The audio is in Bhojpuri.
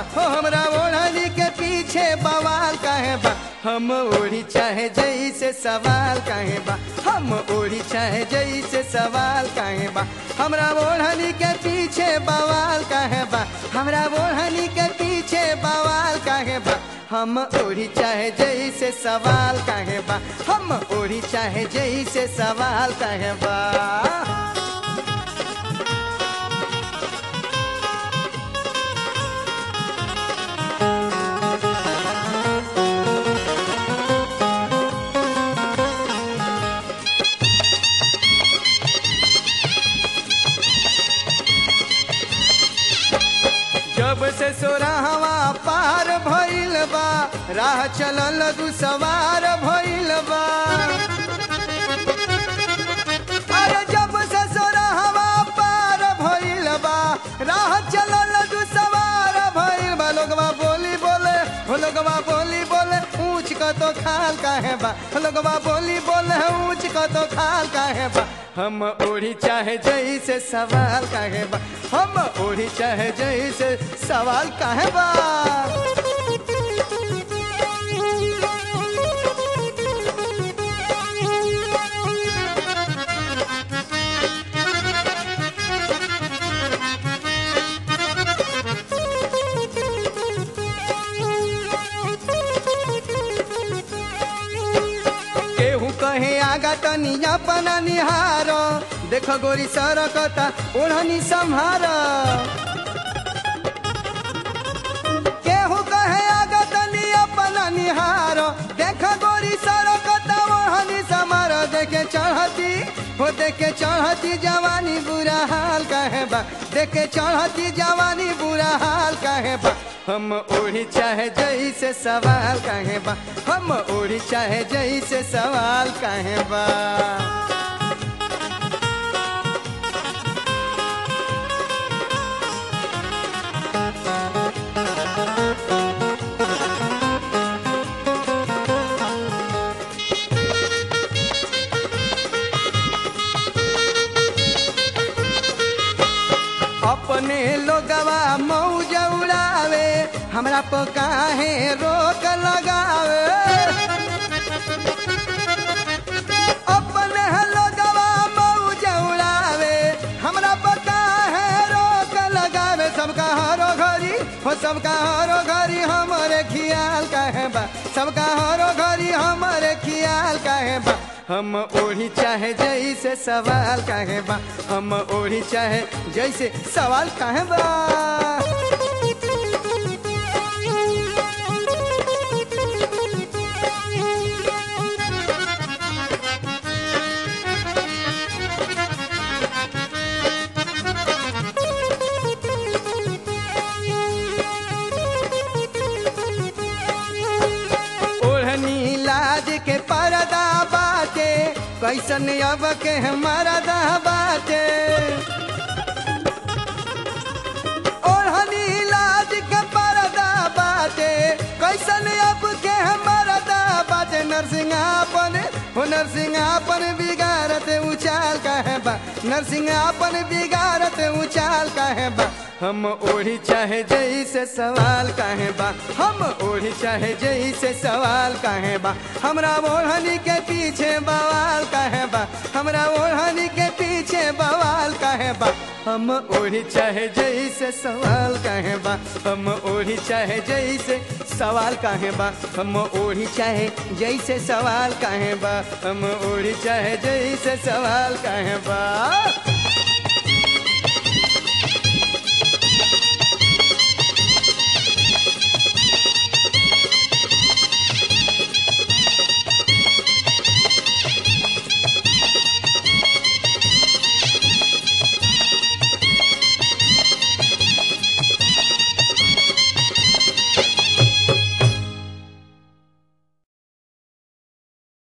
हो हमरा ओढ़नी के पीछे बवाल काहे बा हम ओढ़ी चाहे जैसे सवाल काहे बा हम ओढ़ी चाहे जैसे सवाल काहे बा हमरा ओढ़नी के पीछे बवाल काहे बा हमरा ओढ़नी के पीछे बवाल काहे बा हम ओढ़ी चाहे जैसे सवाल काहे बा हम ओढ़ी चाहे जैसे सवाल काहे बा जब से सोराहवा पार भइल बा राह चलल दू सवार भइल बा अरे जब से सोराहवा पार भइल बा राह चलल दू सवार भइल बा लोगवा बोली बोले हो लोगवा बोली बोले ऊंच क तो खाल काहे बा हो लोगवा बोली बोले ऊंच क तो खाल काहे बा हम ओढ़ी चाहे जैसे सवाल काहे बा हम ओढ़ी चाहे जैसे सवाल काहे बा केहू कहे आगा तनी अपना निहार देख गोरी सरकता ओढ़नी संहार केहू कहे आगा तनी अपना निहार देख गोरी सरकता ओढ़नी संहार देखे चढ़ती हो देखे चढ़ती जवानी बुरा हाल कहे बा देखे चढ़ती जवानी बुरा हाल कहे बा हम ओढ़ी चाहे जैसे सवाल काहे बा हम ओढ़ी चाहे जैसे सवाल काहे बा अपने लोगवा मौज उड़ावे हमरा पर काहे रोक लगावे अपने लोगवा मौज उड़ावे हमरा पर काहे रोक लगावे सबका हरो घरी हो सबका हरो घरी हमरे खियाल काहे बा सबका हरो घरी हमरे खियाल काहे बा हम ओढ़ी चाहे जैसे सवाल काहे बा हम ओढ़ी चाहे जैसे सवाल काहे बा ओढ़नी लाज के परदा बाटे कैसन अब के मरदा बाटे ओढ़नी लाज के परदा बाटे कैसन अब के मरदा बाटे नरसिंहापन हो नरसिंहापन बिगाड़त उचाल कहे बा नरसिंहापन बिगाड़त उचाल कहे बा हम ओढ़ी चाहे जैसे सवाल काहे बा हम ओढ़ी चाहे जैसे सवाल काहे बा हमरा ओढ़नी के पीछे बवाल काहे बा हमरा ओढ़नी के पीछे बवाल काहे बा हम ओढ़ी चाहे जैसे सवाल काहे बा हम ओढ़ी चाहे जैसे सवाल काहे बा हम ओढ़ी चाहे जैसे सवाल काहे बा हम ओढ़ी चाहे जैसे सवाल काहे बा